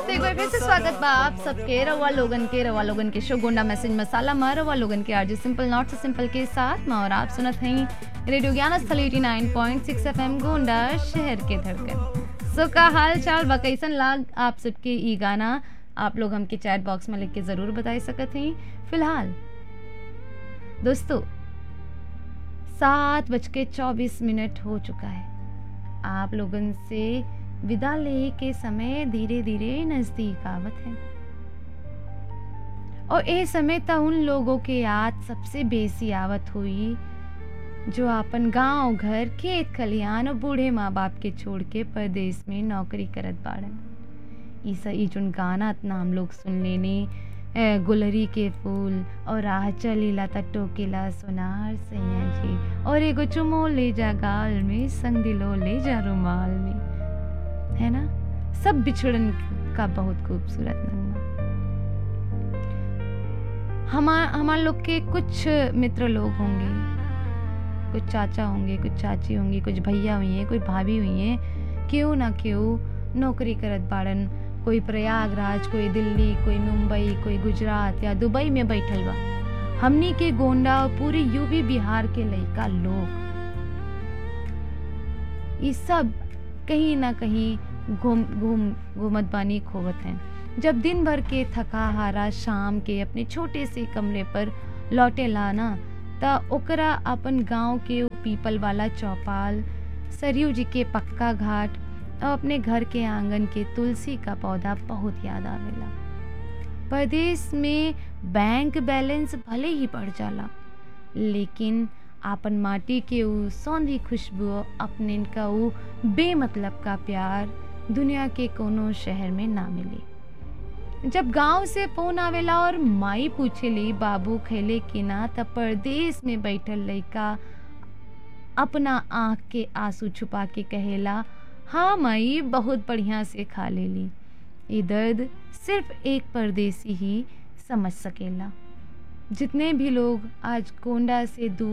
तो एक बार फिर से स्वागत बा आप सबके रवा लोगन के रवा लोगन के शो गोंडा मैसेज मसाला मा रवा लोगन के RJ simple not so simple के साथ मा और आप सुनत हैं रेडियो ज्ञान स्थल 89.6 एफएम गोंडा शहर के धड़कन सो का हाल चाल बा कैसन लाग आप सबके ई गाना आप लोग हमके चैट बॉक्स में लिख के जरूर बताई सकत हैं फिलहाल दोस्तों सात बज के चौबीस मिनट हो चुका है आप लोगन से विदा ले के समय धीरे धीरे नजदीक आवत है और ए समय त उन लोगों के याद सबसे बेसी आवत हुई जो अपन गांव घर खेत खलिहान और बूढ़े माँ बाप के छोड़ के परदेश में नौकरी करत बाड़न ई स ई जोन गाना इतना हम लोग सुन लेने ए, गुलरी के फूल और राह चलीला त टोकेला सोनार सैया जी और एगो चुमो ले जा गाल में संग दिलो ले जा रुमाल में है ना सब बिछड़न का बहुत खूबसूरत नगमा हमार हमार लोग के कुछ मित्र लोग होंगे कुछ चाचा होंगे कुछ चाची होंगी कुछ भैया हुई हैं कोई भाभी हुई हैं क्यों ना क्यों नौकरी करत बाड़न कोई प्रयागराज कोई दिल्ली कोई मुंबई कोई गुजरात या दुबई में बैठल बा हमनी के गोंडा और पूरी यूपी बिहार के लइका लोग ये सब कहीं ना कहीं घूम घूम घूमत बानी खोवत हैं जब दिन भर के थका हारा शाम के अपने छोटे से कमरे पर लौटे लाना त ओकरा अपन गांव के उ पीपल वाला चौपाल सरयू जी के पक्का घाट और अपने घर के आंगन के तुलसी का पौधा बहुत याद आवेला परदेश में बैंक बैलेंस भले ही बढ़ जाला लेकिन आपन माटी के उ सौंधी खुशबू अपने का उ बेमतलब का प्यार दुनिया के कोनो शहर में ना मिले जब गांव से फोन आवेला और माई पूछेली बाबू खेले कि ना तब परदेश में बैठल लइका अपना आँख के आंसू छुपा के कहेला हाँ माई बहुत बढ़िया से खा लेली ये दर्द सिर्फ एक परदेसी ही समझ सकेला जितने भी लोग आज कोंडा से दूर